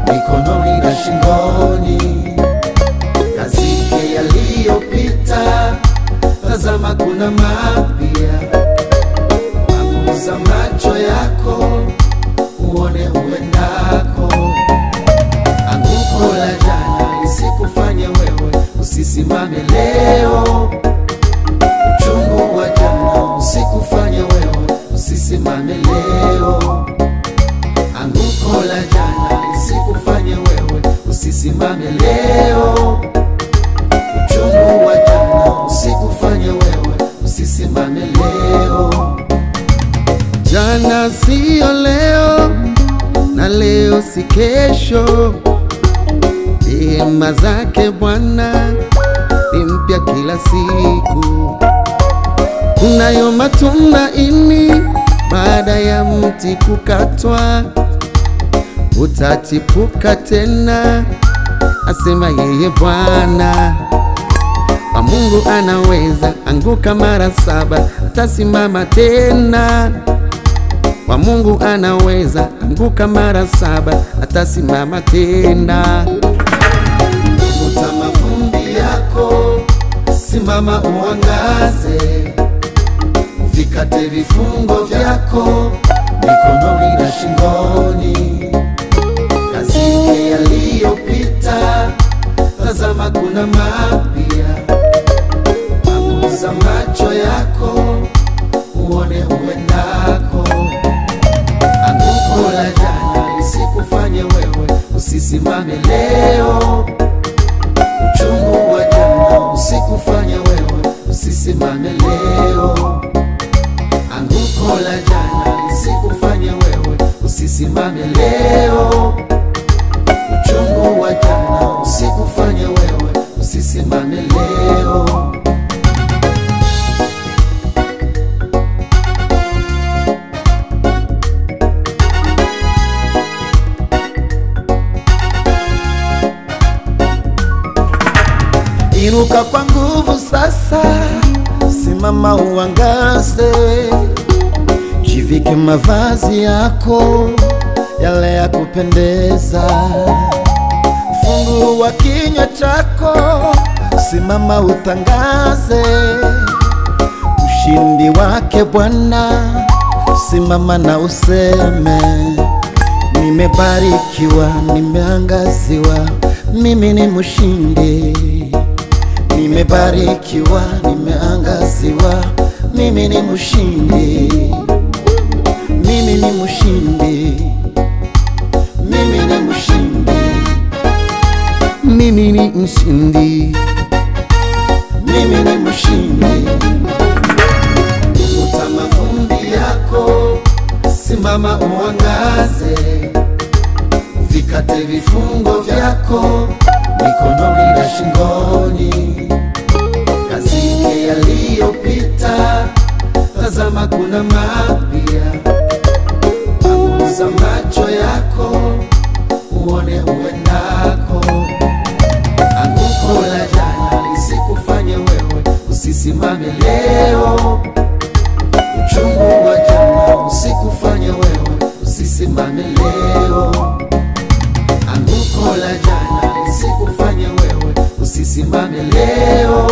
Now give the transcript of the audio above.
mikononi na shingoni, kazike yaliyopita, tazama kuna mapya. Panguza macho yako uone uendako. Anguko la jana lisikufanye wewe usisimame leo. Uchungu wa jana usikufanye wewe usisimame leo. Anguko la jana lisikufanye wewe usisimame leo. Uchungu wa jana usikufanye wewe usisimame leo. Jana siyo leo na leo si kesho. Rehema zake Bwana ni mpya kila siku. Kunayo matumaini baada ya mti kukatwa, utachipuka tena, asema yeye Bwana. Kwa Mungu anaweza, anguka mara saba, atasimama tena. Kwa Mungu anaweza, anguka mara saba, atasimama tena. Futa mavumbi yako, simama uangaze, uvikate vifungo vyako mikononi na shingoni, kazike yaliyopita, tazama kuna mapya. Panguza macho yako uone uendako. Anguko la jana lisikufanye wewe usisimame leo. Uchungu wa jana usikufanye wewe usisimame leo. Anguko la jana lisikufanye wewe usisimame leo. Uchungu wa jana usikufanye wewe usisimame leo. Inuka kwa nguvu sasa, simama uangaze, jivike mavazi yako yale ya kupendeza, fungua kinywa chako, simama utangaze ushindi wake Bwana, simama na useme nimebarikiwa, nimeangaziwa, mimi ni mshindi. Nimebarikiwa, nimeangaziwa, mimi ni mshindi. Mimi ni mshindi. Mimi ni mshindi. Mimi ni mshindi. Mimi ni mshindi. Futa mavumbi yako, simama uangaze, uvikate vifungo vyako mikononi na shingoni, kazike yaliyopita, tazama kuna mapya. Panguza macho yako uone uendako. Anguko la jana lisikufanye wewe usisimame leo. Uchungu wa jana usikufanye wewe usisimame leo. Anguko la jana lisikufanye wewe usisimame leo.